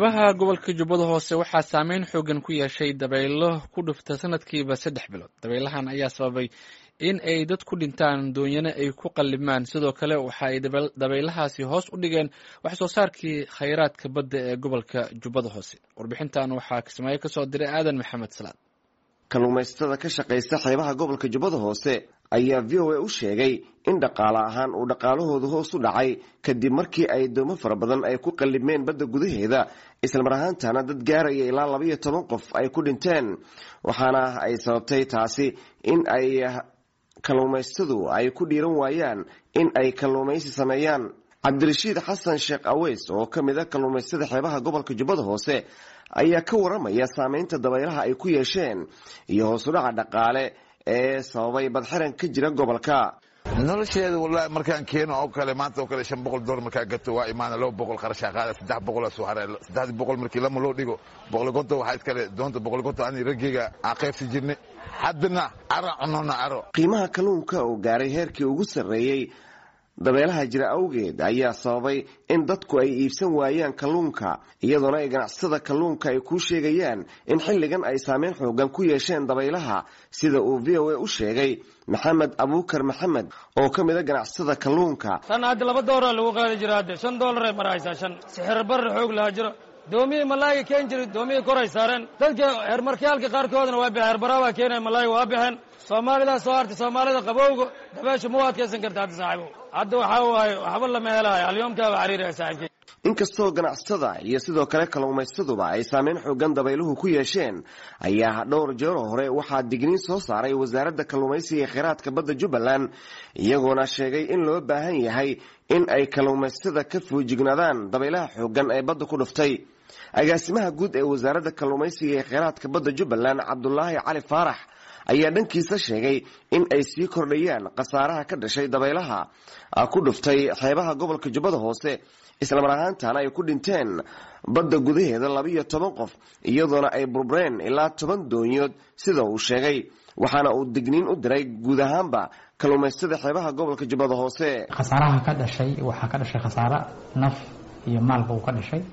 xeebaha gobolka jubbada hoose waxaa saameyn xoogan ku yeeshay dabaylo ku dhufta sanadkiiba saddex bilood dabaylahan ayaa sababay in ay dad ku dhintaan doonyana ay ku qallimaan sidoo kale waxa ay dabaylahaasi hoos u dhigeen wax soo saarkii khayraadka badda ee gobolka jubbada hoose warbixintan waxaa kismaayo kasoo diray aadan maxamed salaad kalluumaysatada ka shaqaysta xeebaha gobolka jubbada hoose ayaa v o a u sheegay in dhaqaale ahaan uu dhaqaalahoodu hoos u dhacay kadib markii ay doomo fara badan ay ku qallimeen badda gudaheeda islamar ahaantana dad gaaraya ilaa labaiyo toban qof ay ku dhinteen waxaana ay sababtay taasi in ay kalluumaysatadu ay ku dhiiran waayaan in ay kalluumaysi sameeyaan cabdirashiid xasan sheekh aweys oo ka mid a kalluumaysatada xeebaha gobolka jubbada hoose ayaa ka waramaya saameynta dabaylaha ay ku yeesheen iyo hoosudhaca dhaqaale ee sababay badxiran ka jira gobolka nolosheeda wallaahi markaan keeno oo kale maanta oo kale shan boqol door markaa gato waa imaana laba boqol qarashaa qaada saddex boqol soo hare saddexdii boqol markii lama loo dhigo boqol gonto waxaa iskale doonta boqol gonto ani raggeyga aan qaybsi jirnay haddana caro cunona caro qiimaha kalluunka oo gaaray heerkii ugu sarreeyey dabeelaha jira awgeed ayaa sababay in dadku ay iibsan waayaan kalluunka iyadoona ay ganacsatada kalluunka ay kuu sheegayaan in xilligan ay saameyn xoogan ku yeesheen dabaylaha sida uu v o a u sheegay maxamed abuukar maxamed oo ka mid a ganacsatada kalluunka tan hadda laba dooraa lagu qaadi jira hadde shan doolaray maraysaa shan sixir barra xoog lahaa jiro doomiyii malaayiga keen jiri doomiyii koray saareen dadka heermarkayaalka qaarkoodna waa baxeen herbaraabaa keenaya malaayiga waa baxeen soomaalidaa soo hartay soomaalida qabowga dabeesha ma u adkaysan karta hadda saaxiibo hadda waxaa waaye waxba lama helayo alyoomkaaba cariiraya saaxiibkay inkastoo ganacsatada iyo sidoo kale kalluumaysaduba ay saameyn xoogan dabayluhu ku yeesheen ayaa dhowr jeero hore waxaa digniin soo saaray wasaaradda kalluumaysiga ee kheyraadka badda jubbaland iyagoona sheegay in loo baahan yahay in ay kalluumaysatada ka foojignaadaan dabaylaha xoogan ee badda ku dhuftay agaasimaha guud ee wasaaradda kalluumaysiga ee kheyraadka badda jubbaland cabdulaahi cali faarax ayaa dhankiisa sheegay in ay sii kordhayaan khasaaraha ka dhashay dabaylaha ku dhuftay xeebaha gobolka jubbada hoose islamar ahaantana ay ku dhinteen badda gudaheeda labaiyo toban qof iyadoona ay burbureen ilaa toban doonyood sida uu sheegay waxaana uu digniin u diray guud ahaanba kalluumaystada xeebaha gobolka jubbada hoose khasaaraha ka dhashay waxaa ka dhashay khasaare naf iyo maalba uu ka dhashay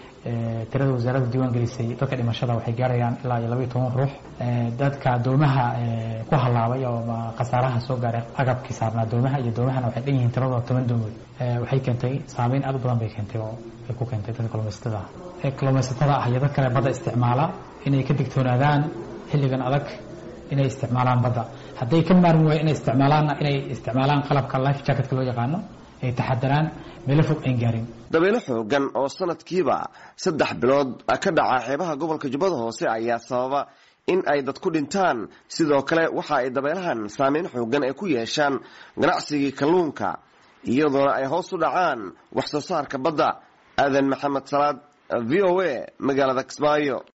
tirada wasaaradda diiwaan gelisay dadka dhimashada waxay gaarayaan ilaa iyo labaiyo toban ruux dadka doomaha ku halaabay oo khasaaraha soo gaaray agabkii saarnaa doomaha iyo doomahana waxay dhan yihiin tiradooda toban doomood waxay keentay saameyn aad u badan bay keentay oo ay ku keentay dadka kalluumaysatada ah kalluumaysatada ah iyo dad kale badda isticmaala inay ka digtoonaadaan xilligan adag inay isticmaalaan badda hadday ka maarmi waayo inay isticmaalaanna inay isticmaalaan qalabka life jacketka loo yaqaano ay taxadaraan meelo fog ayn gaarin dabaylo xoogan oo sanadkiiba saddex bilood ka dhaca xeebaha gobolka jubbada hoose ayaa sababa in ay dad ku dhintaan sidoo kale waxa ay dabeelahan saameyn xoogan ay ku yeeshaan ganacsigii kalluunka iyadoona ay hoos u dhacaan wax soo saarka badda aadan maxamed salaad v o a magaalada kismaayo